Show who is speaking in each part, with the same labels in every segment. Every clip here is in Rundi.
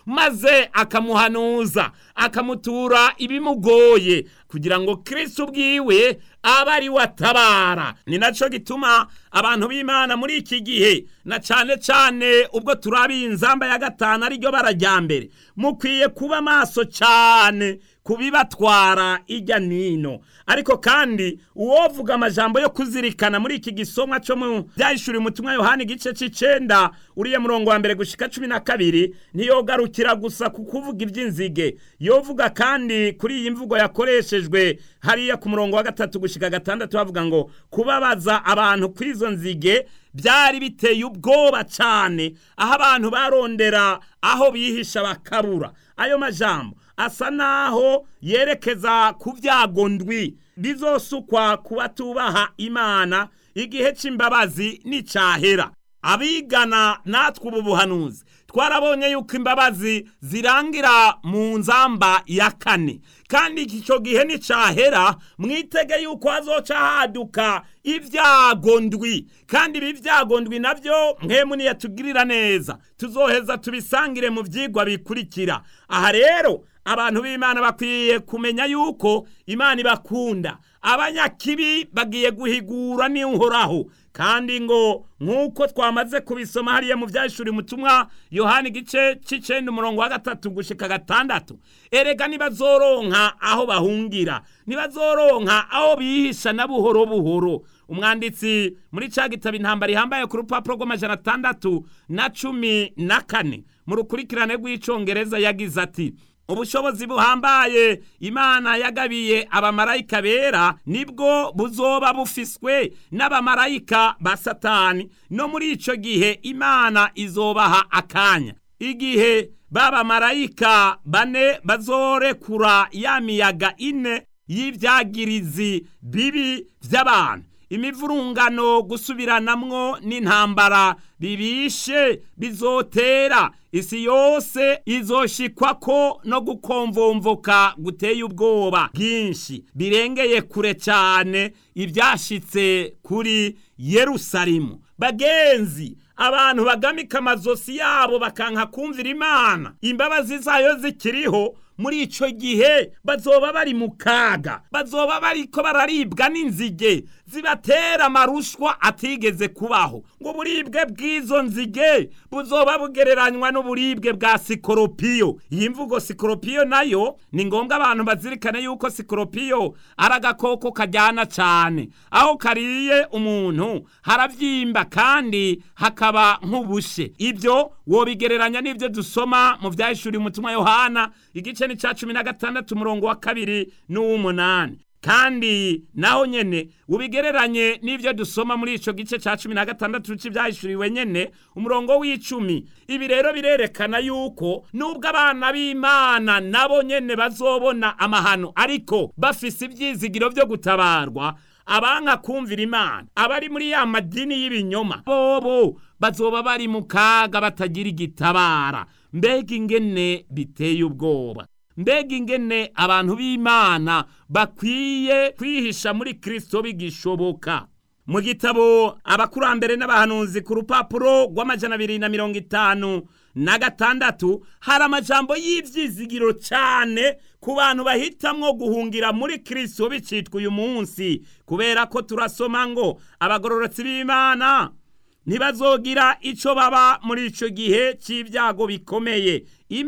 Speaker 1: maze akamuhanuza akamutura ibimugoye kugira ngo kristo ubwiwe abe ari we atabara ni naco gituma abantu b'imana muri iki gihe na cane cane ubwo turabiye inzamba ya gatanu ariryo bara rya mbere mukwiye kuba maso cane kubibatwara ijya nino ariko kandi uwovuga amajambo yo kuzirikana muri iki gisomwa cyo mu byahishuriye umutumwa yohani igice c'icenda uriya murongo wa mbere gushika cumi na kabiri ntiyogarukira gusa ku kuvuga iby'inzige yovuga kandi kuri iyi mvugo yakoreshejwe hariya ku murongo wa gatatu gushika gatandatu bavuga ngo kubabaza abantu kw'izo nzige byari biteye ubwoba cyane aho abantu barondera aho bihisha bakabura ayo majambo asa naho yerekeza ku byago ndwi bizosukwa ku batubaha imana igihe cy'imbabazi n'icyahera abigana natwe ubu buhanuzi twarabonye yuko imbabazi zirangira mu nzamba ya kane kandi icyo gihe nticyahera mwitege yuko hazoca haduka ibyago ndwi kandi ibi byago ndwi nabyo mwemu niyatugirira neza tuzoheza tubisangire mu byigwa bikurikira aha rero abantu b'imana bakwiye kumenya yuko imana ibakunda abanyakibi bagiye guhigura n'uhoraho kandi ngo nk'uko twamaze kubisoma hariya mu byashuri mutumwa yohani igice c'icenda umurongo wa gatatu gushika gatandatu erega nibazoronka aho bahungira nibazoronka aho bihisha na buhoro buhoro umwanditsi muri ca gitabo intambara ihambaye ku rupapuro rw'amajana atandatu na cumi na kane mu rukurikirane rw'icongereza yagize ati ubushobozi buhambaye imana yagabiye abamarayika bera nibwo buzoba bufiswe n'abamarayika ba satani no muri ico gihe imana izobaha akanya igihe b'abamarayika bane bazorekura ya miyaga ine y'ivyagirizi bibi vy'abantu imivurungano gusubiranamwo n'intambara bibishe bizotera isi yose izoshikwako no gukomvomvoka guteye ubwoba bwinshi birengeye kure cyane ibyashitse kuri yerusalemu bagenzi abantu bagamika amazosi yabo bakanka kumvira imana imbabazi zayo zikiriho muri ico gihe bazoba bari mu kaga bazoba bariko bararibwa n'inzige zibatera amarushwa atigeze kubaho ngo uburibwe bw'izo nzige buzoba bugereranywa n'uburibwe bwa sikoropiyo iyi mvugo sikoropiyo nayo ni ngombwa abantu bazirikane yuko sikoropiyo ari agakoko kajyana cyane aho kariye umuntu haravyimba kandi hakaba nk'ubushe ibyo wobigereranya n'ibyo dusoma mu vyahishuriye umutumwa yohana igice ni ca cumi na gatandatu umurongo wa kabiri n'uw'umunani kandi naho nyene ubigereranye n'ivyo dusoma muri ico gice ca cumi na gatandatu c'ivyahishuriwe nyene umurongo w'icumi ibi rero birerekana yuko nubwo abana b'imana nabo nyene bazobona amahano ariko bafise ivyizigiro vyo gutabarwa abanka kumvira imana abari muri ya madini y'ibinyoma bobo bazoba bari mu kaga batagira igitabara mbega ingene biteye ubwoba mbega ingene abantu b'imana bakwiye kwihisha muri kristo bigishoboka mu gitabo abakurambere n'abahanuzi ku rupapuro rw'amajana abiri na mirongo itanu na gatandatu hari amajambo y'ivyizigiro cyane ku bantu bahitamwo guhungira muri kristo bicitwa uyu munsi kubera ko turasoma ngo abagororotsi b'imana ntibazogira ico baba muri ico gihe c'ibyago bikomeye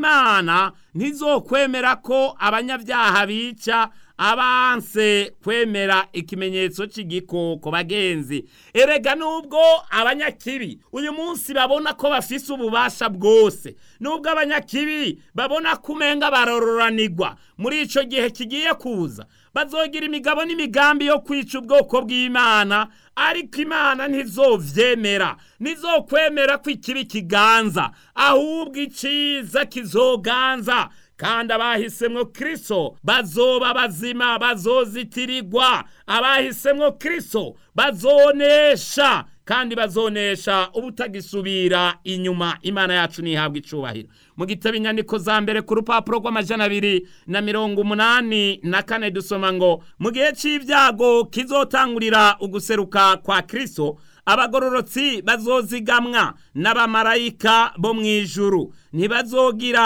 Speaker 1: imana ntizokwemera ko abanyabyaha bica abanse kwemera ikimenyetso c'igikoko bagenzi erega nubwo abanyakibi uyu munsi babona ko bafise ububasha bwose nubwo abanyakibi babona ko umenga barororanirwa muri ico gihe kigiye kuza bazogira imigabo n'imigambi yo kwica ubwoko bw'imana ariko imana ntizovyemera ntizokwemera ko ikibi kiganza ahubwo iciza kizoganza kandi abahisemwo kristo bazoba bazima bazozitirirwa abahisemwo kristo bazonesha kandi bazonesha ubutagisubira inyuma imana yacu ntihabwa icubahiro mu gitabo inyandiko za mbere ku rupapuro rw'amajana abiri na mirongo umunani na kane dusoma ngo mu gihe c'ibyago kizotangurira uguseruka kwa kristo abagororotsi bazozigamwa n'abamarayika bo mw'ijuru ntibazogira